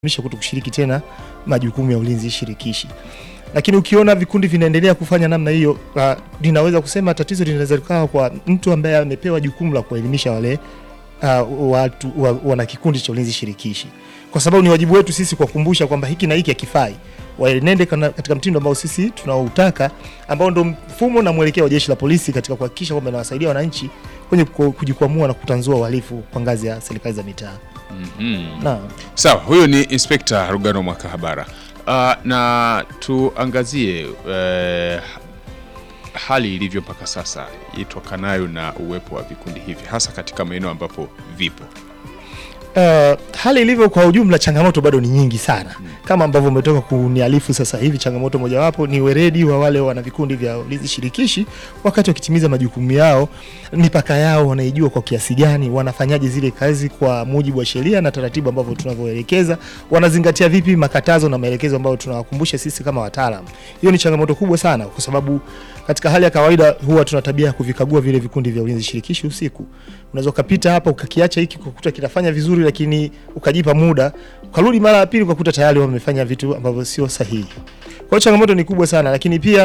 misha kuto kushiriki tena majukumu ya ulinzi shirikishi. Lakini ukiona vikundi vinaendelea kufanya namna hiyo, uh, linaweza kusema tatizo linaweza likawa kwa mtu ambaye amepewa jukumu la kuwaelimisha wale uh, watu wa, wana kikundi cha ulinzi shirikishi, kwa sababu ni wajibu wetu sisi kuwakumbusha kwamba hiki na hiki hakifai, waenende kana- katika mtindo ambao sisi tunaoutaka, ambao ndo mfumo na mwelekeo wa jeshi la polisi katika kuhakikisha kwamba inawasaidia wananchi kwenye ku- kujikwamua na kutanzua uhalifu kwa ngazi ya serikali za mitaa. Mhm. Naam. Sawa, huyo ni Inspekta Rugano Mwakahabara. Uh, na tuangazie uh, hali ilivyo mpaka sasa itokanayo na uwepo wa vikundi hivi hasa katika maeneo ambapo vipo. Uh, hali ilivyo kwa ujumla, changamoto bado ni nyingi sana kama ambavyo umetoka kunialifu sasa hivi. Changamoto mojawapo ni weredi wa wale wana vikundi vya ulinzi shirikishi wakati wakitimiza majukumu yao, mipaka yao wanaijua kwa kiasi gani, wanafanyaje zile kazi kwa mujibu wa sheria na taratibu ambavyo tunavyoelekeza, wanazingatia vipi makatazo na maelekezo ambayo tunawakumbusha sisi kama wataalam. Hiyo ni changamoto kubwa sana, kwa sababu katika hali ya kawaida huwa tuna tabia ya kuvikagua vile vikundi vya ulinzi shirikishi usiku. Unaweza ukapita hapa ukakiacha hiki ukakuta kinafanya vizuri, lakini ukajipa muda ukarudi mara ya pili ukakuta tayari wamefanya vitu ambavyo sio sahihi. Kwa hiyo changamoto ni kubwa sana, lakini pia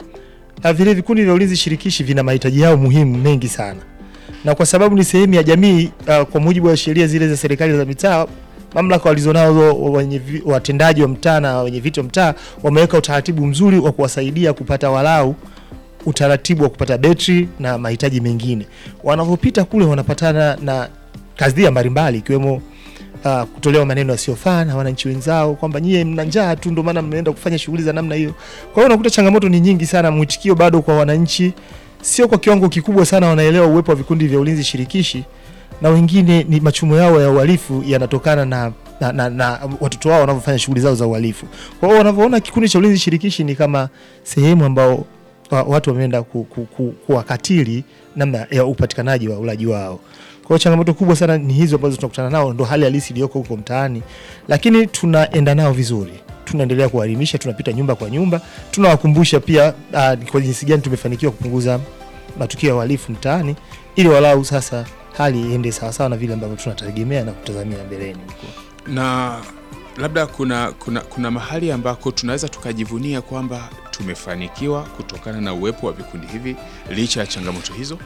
uh, vile vikundi vya ulinzi shirikishi vina mahitaji yao muhimu mengi sana, na kwa sababu ni sehemu ya jamii uh, kwa mujibu wa sheria zile za serikali za mitaa mamlaka walizonazo wenye vi- watendaji wa mtaa na wenye viti wa mtaa wameweka utaratibu mzuri wa kuwasaidia kupata walau utaratibu wa kupata betri na mahitaji mengine. Wanavyopita kule wanapatana na kadhia mbalimbali ikiwemo uh, kutolewa maneno yasiyofaa na wananchi wenzao kwamba nyie mna njaa tu ndio maana mnaenda kufanya shughuli za namna hiyo. Kwa hiyo unakuta changamoto ni nyingi sana, mwitikio bado kwa wananchi sio kwa kiwango kikubwa sana, wanaelewa uwepo wa vikundi vya ulinzi shirikishi na wengine ni machumo yao ya uhalifu yanatokana na na, na, na watoto wao wanavyofanya shughuli zao za uhalifu. Kwa hiyo wanavyoona kikundi cha ulinzi shirikishi ni kama sehemu ambao wa- watu wameenda ku, ku, ku, kuwakatili namna ya upatikanaji wa ulaji wao. Kwa hiyo changamoto kubwa sana ni hizo ambazo tunakutana nao, ndo hali halisi iliyoko huko mtaani, lakini tunaenda nao vizuri tunaendelea kuwaelimisha, tunapita nyumba kwa nyumba, tunawakumbusha pia uh, kwa jinsi gani tumefanikiwa kupunguza matukio ya uhalifu mtaani, ili walau sasa hali iende sawasawa na vile ambavyo tunategemea na kutazamia mbeleni huko. Na labda kuna, kuna, kuna mahali ambako tunaweza tukajivunia kwamba tumefanikiwa kutokana na uwepo wa vikundi hivi licha ya changamoto hizo.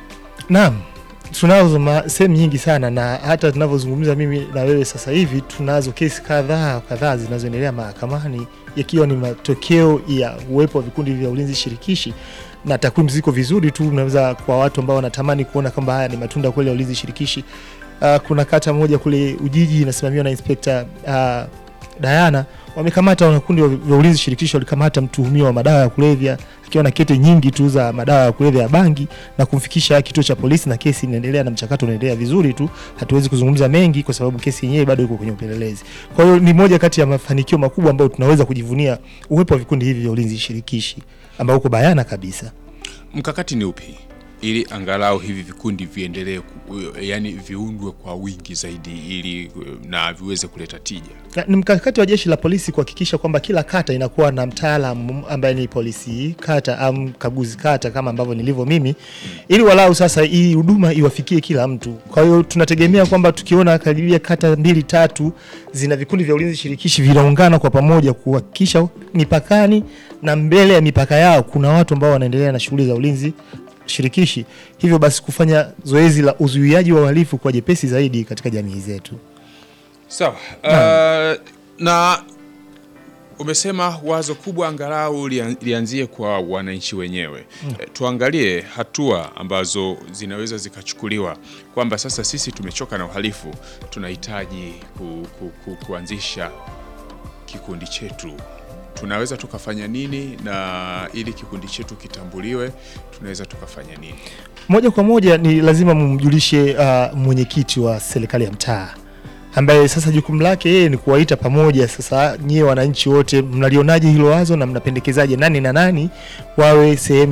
Naam, tunazo ma- sehemu nyingi sana, na hata tunavyozungumza mimi na wewe sasa hivi tunazo kesi kadhaa kadhaa zinazoendelea mahakamani yakiwa ni matokeo ya uwepo wa vikundi vya ulinzi shirikishi, na takwimu ziko vizuri tu, unaweza kwa watu ambao wanatamani kuona kwamba haya ni matunda kweli ya ulinzi shirikishi. Uh, kuna kata moja kule Ujiji inasimamiwa na Inspekta uh, Dayana wamekamata wanakundi vya ulinzi shirikishi, walikamata mtuhumiwa wa madawa ya kulevya akiwa na kete nyingi tu za madawa ya kulevya ya bangi na kumfikisha kituo cha polisi, na kesi inaendelea na mchakato unaendelea vizuri tu. Hatuwezi kuzungumza mengi kwa sababu kesi yenyewe bado iko kwenye upelelezi. Kwa hiyo ni moja kati ya mafanikio makubwa ambayo tunaweza kujivunia uwepo wa vikundi hivi vya ulinzi shirikishi ambao uko bayana kabisa. Mkakati ni upi ili angalau hivi vikundi viendelee, ku- yani viundwe kwa wingi zaidi ili na viweze kuleta tija? Na- ni mkakati wa jeshi la polisi kuhakikisha kwamba kila kata inakuwa na mtaalamu ambaye ni polisi kata au mkaguzi kata kama ambavyo nilivyo mimi, ili walau sasa hii huduma iwafikie kila mtu. Kwa hiyo tunategemea kwamba tukiona karibia kata mbili tatu zina vikundi vya ulinzi shirikishi vinaungana kwa pamoja kuhakikisha mipakani na mbele ya mipaka yao kuna watu ambao wanaendelea na shughuli za ulinzi shirikishi, hivyo basi kufanya zoezi la uzuiaji wa uhalifu kwa jepesi zaidi katika jamii zetu. Sawa. Uh, na umesema wazo kubwa angalau lian- lianzie kwa wananchi wenyewe. Eh, Tuangalie hatua ambazo zinaweza zikachukuliwa kwamba sasa sisi tumechoka na uhalifu, tunahitaji ku, ku, ku, kuanzisha kikundi chetu. Tunaweza tukafanya nini, na ili kikundi chetu kitambuliwe, tunaweza tukafanya nini? moja kwa moja ni lazima mumjulishe uh, mwenyekiti wa serikali ya mtaa ambaye sasa jukumu lake yeye ni kuwaita pamoja. Sasa nyie wananchi wote mnalionaje hilo wazo na mnapendekezaje nani na nani wawe sehemu